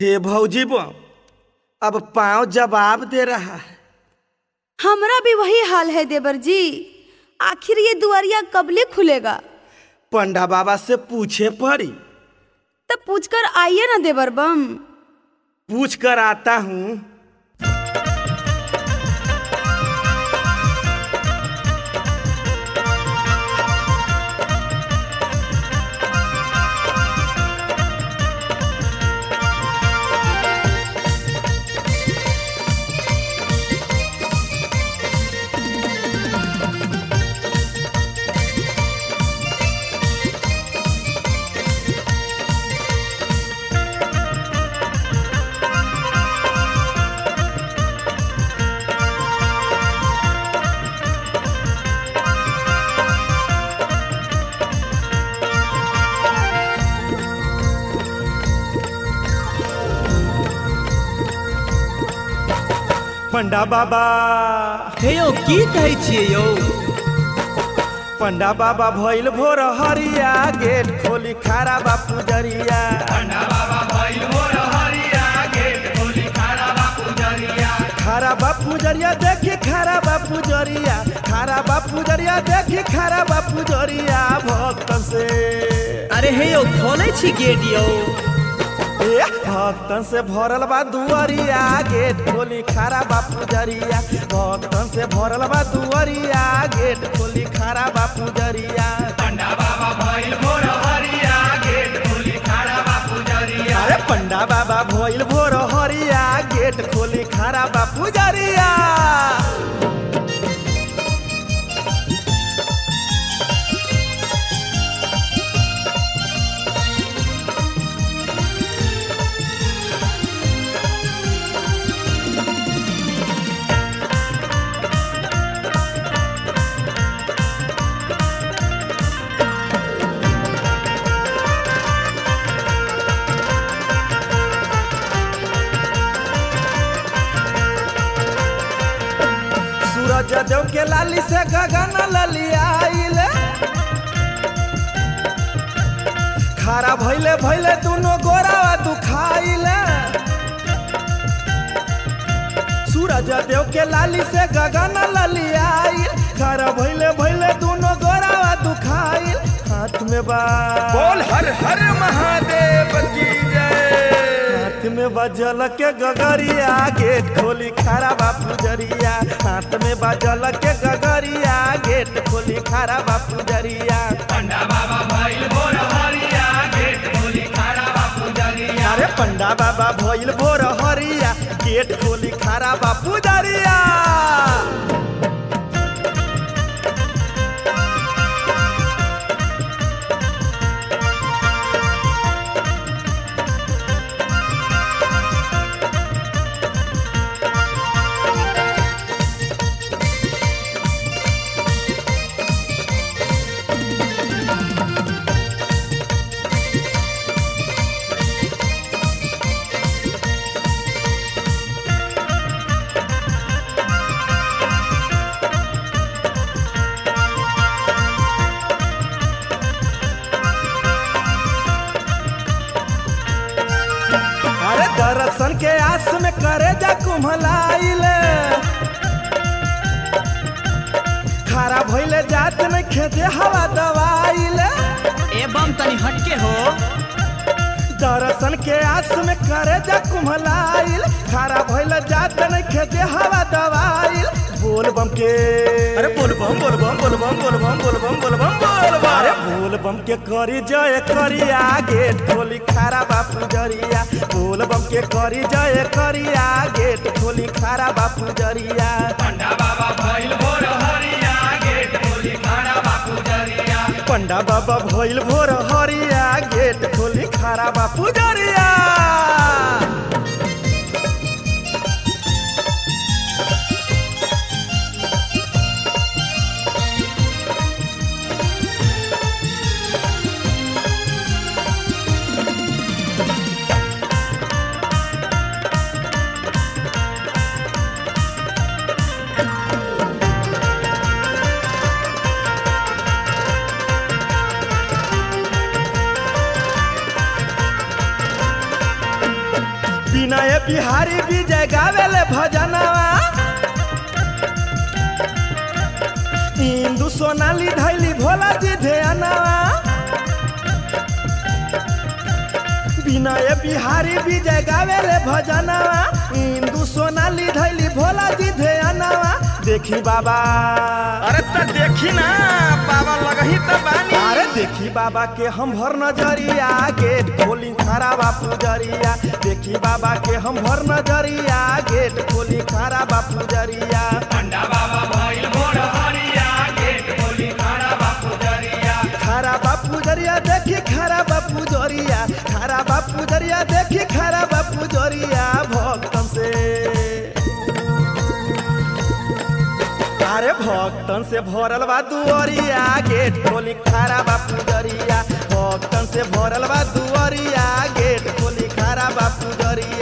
हे भौजी बम अब पाँव जवाब दे रहा है हमरा भी वही हाल है देवर जी आखिर ये दुआरिया कबले खुलेगा पंडा बाबा से पूछे पड़ी तब पूछकर आइए ना देवर बम पूछ कर आता हूँ पंडा बाबा हे यौ की कहै छियै यौ पंडा बाबा भइल भोर हरिया गेट खोली खारा बापू जरिया खारा बापू जरिया देखी खारा बापू जरिया खारा बापू जरिया देखी खारा बापू जरिया भक्तन से अरे हे यौ खोलै छी गेट यौ ए, भक्तन से भरल बा दुआरिया गेट खोली खारा बापू जरिया भक्तन से भरल बा दुआरिया गेट खोली खारा बापू जरिया अरे पंडा बाबा भइल भोर हरिया गेट खोली खारा बापू जरिया सूरज देव के लाली से गगन ललियाइल खारा भइले भइले दुनो गोरावा दुखाइल सूरज देव के लाली से गगन ललियाइल खारा भइले भइले दुनो गोरावा दुखाइल हाथ में बा बोल हर हर महादेव की जय हाथ में बजल के गगरिया गेट खोली खारा बापू जरिया हाथ में बजल के गगरिया गेट खोली खारा बापू जरिया अरे पंडा बाबा भइल भोर हरिया गेट खोली खारा बापू जरिया अरे दर्शन के आस में करे जा कुम्हलाइल खारा भइले जात में खेते हवा दवाइल एवं तनी हटके हो दर्शन के आस में करे जा कुम्हलाइल खारा भइले जात में खेते हवा दवाइल बोल बम के अरे बोल बम बोल बम बोल बम बोल बम बोल बम बोल बम बोल बम अरे बोल बम के करी जय करिया गेट खोली खारा बापू जरिया बोल बम के करी जय करिया गेट खोली खारा बापू जरिया पंडा बाबा भइल भोर हरिया गेट खोली खारा बापू जरिया विनय बिहारी विजय गावेले भजनवा इंदु सोनाली धैली भोला जी ध्यानवा विनय बिहारी विजय गावेले भजनवा इंदु सोनाली धैली भोला जी ध्यानवा देखी बाबा अरे त देखी ना बाबा लगही त बानी अरे देखी बाबा के हम भर नजरिया गेट खोली खारा बापू जरिया देखी बाबा के हम भर नजरिया गेट खोली खारा बापू जरिया खारा बापू जरिया देखी खारा बापू जरिया खारा बापू जरिया देखी खारा बापू जरिया भक्तन से अरे भक्तन से भरल बा दुअरिया गेट खोली खारा बापू जरिया भक्तन से भरल बा दुअरिया गेट खोली खारा बापू जरिया